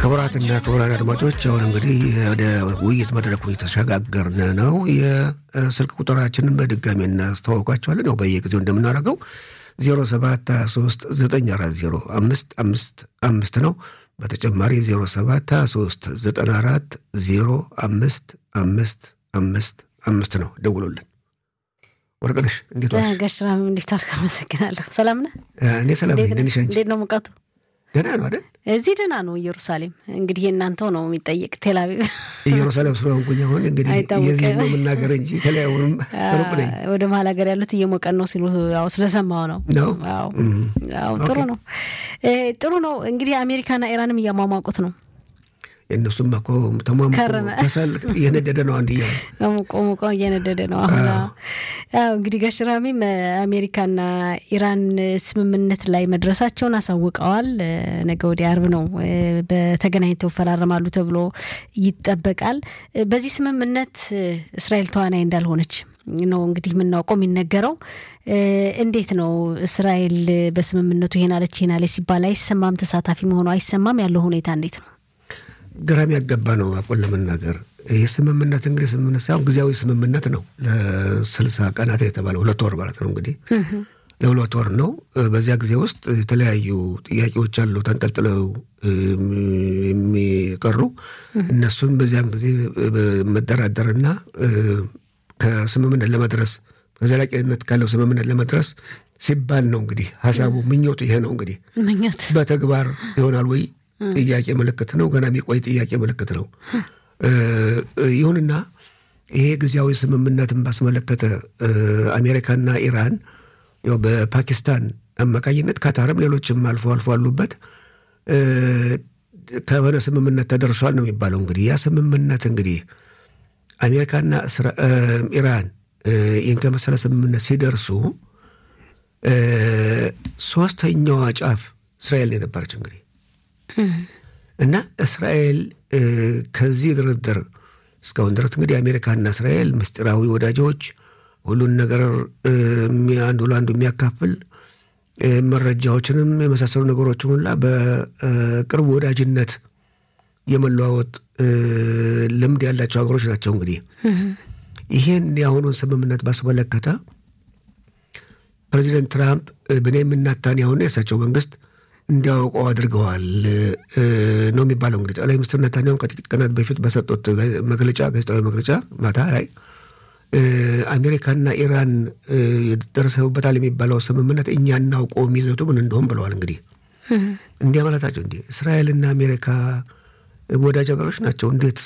ክቡራትና ክቡራን አድማጮች አሁን እንግዲህ ወደ ውይይት መድረኩ የተሸጋገርን ነው። የስልክ ቁጥራችንን በድጋሚ እናስተዋውቃቸዋለን። ያው በየጊዜው እንደምናደርገው 0723 940 አምስት አምስት አምስት ነው። በተጨማሪ 0723 94 0 አምስት አምስት አምስት አምስት ነው። ደውሎልን ወርቅነሽ እንዴት ዋልሽ? ጋሽራሚ እንዴት ዋልክ? አመሰግናለሁ። ሰላም ነህ? እኔ ሰላም ነኝ። ደህና ነሽ አንቺ? እንዴት ነው ሙቀቱ? ደህና ነው አይደል? እዚህ ደህና ነው። ኢየሩሳሌም እንግዲህ የእናንተው ነው የሚጠየቅ። ቴልአቪቭ ኢየሩሳሌም ስለሆንኩኝ አሁን እንግዲህ አይታወቅም። የዚህ ነው የምናገር እንጂ የተለያዩንም ሩቅ ነኝ ወደ መሀል ሀገር ያሉት እየሞቀን ነው ሲሉ ያው ስለሰማው ነው። ነው። አዎ እም። አዎ፣ ጥሩ ነው እ ጥሩ ነው። እንግዲህ አሜሪካና ኢራንም እያሟሟቁት ነው። የእነሱም እኮ ተሟሙቆ ከረመ። ከሰል እየነደደ ነው አንድ እያሉ ሙቆ ሙቆ እየነደደ ነው አሁን። አዎ እንግዲህ ጋሽራሚም አሜሪካና ኢራን ስምምነት ላይ መድረሳቸውን አሳውቀዋል። እ፣ ነገ ወዲያ አርብ ነው እ፣ በተገናኝተው ይፈራረማሉ ተብሎ ይጠበቃል። እ፣ በዚህ ስምምነት እ፣ እስራኤል ተዋናይ እንዳልሆነች ነው እንግዲህ የምናውቀው የሚነገረው። እ፣ እንዴት ነው እስራኤል በስምምነቱ ይሄን አለች ይሄን አለች ሲባል አይሰማም፣ ተሳታፊ መሆኑ አይሰማም። ያለው ሁኔታ እንዴት ነው? ግራም ያገባ ነው። አቁን ለመናገር ይህ ስምምነት እንግዲህ ስምምነት ሳይሆን ጊዜያዊ ስምምነት ነው። ለስልሳ ቀናት የተባለ ሁለት ወር ማለት ነው እንግዲህ ለሁለት ወር ነው። በዚያ ጊዜ ውስጥ የተለያዩ ጥያቄዎች አሉ ተንጠልጥለው የሚቀሩ እነሱን በዚያን ጊዜ መደራደርና ከስምምነት ለመድረስ ከዘላቂነት ካለው ስምምነት ለመድረስ ሲባል ነው እንግዲህ ሀሳቡ ምኞቱ ይሄ ነው እንግዲህ ምኞት በተግባር ይሆናል ወይ ጥያቄ ምልክት ነው። ገና የሚቆይ ጥያቄ ምልክት ነው። እ፣ ይሁንና ይሄ ጊዜያዊ ስምምነትን ባስመለከተ እ፣ አሜሪካና ኢራን ያው በፓኪስታን አማካኝነት ካታርም ሌሎችም አልፎ አልፎ አሉበት እ፣ ከሆነ ስምምነት ተደርሷል ነው የሚባለው። እንግዲህ ያ ስምምነት እንግዲህ አሜሪካና እስራ- እ፣ ኢራን እ፣ ይህን ከመሰለ ስምምነት ሲደርሱ እ፣ ሶስተኛዋ ጫፍ እስራኤል ነው የነበረች እንግዲህ እና እስራኤል እ፣ ከዚህ ድርድር እስካሁን ድረስ እንግዲህ አሜሪካና እስራኤል ምስጢራዊ ወዳጆች፣ ሁሉን ነገር እ፣ የሚ- አንዱ ለአንዱ የሚያካፍል እ፣ መረጃዎችንም የመሳሰሉ ነገሮችን ሁላ በቅርብ ወዳጅነት የመለዋወጥ እ፣ ልምድ ያላቸው ሀገሮች ናቸው። እንግዲህ ይህን የአሁኑን ስምምነት ባስመለከተ ፕሬዚደንት ትራምፕ እ፣ ቤንያሚን ኔታንያሁና የእሳቸው መንግስት እንዲያውቀው አድርገዋል እ፣ ነው የሚባለው። እንግዲህ ጠቅላይ ሚኒስትር ኔታንያሁን ከጥቂት ቀናት በፊት በሰጡት ጋ- መግለጫ ጋዜጣዊ መግለጫ ማታ ላይ እ፣ አሜሪካና ኢራን እ፣ ደርሰውበታል የሚባለው ስምምነት እኛ እናውቀው የሚዘቱ ምን እንደሆን ብለዋል። እንግዲህ እንዲያ ማለታቸው እንዲህ እስራኤልና አሜሪካ ወዳጅ ሀገሮች ናቸው። እንዴት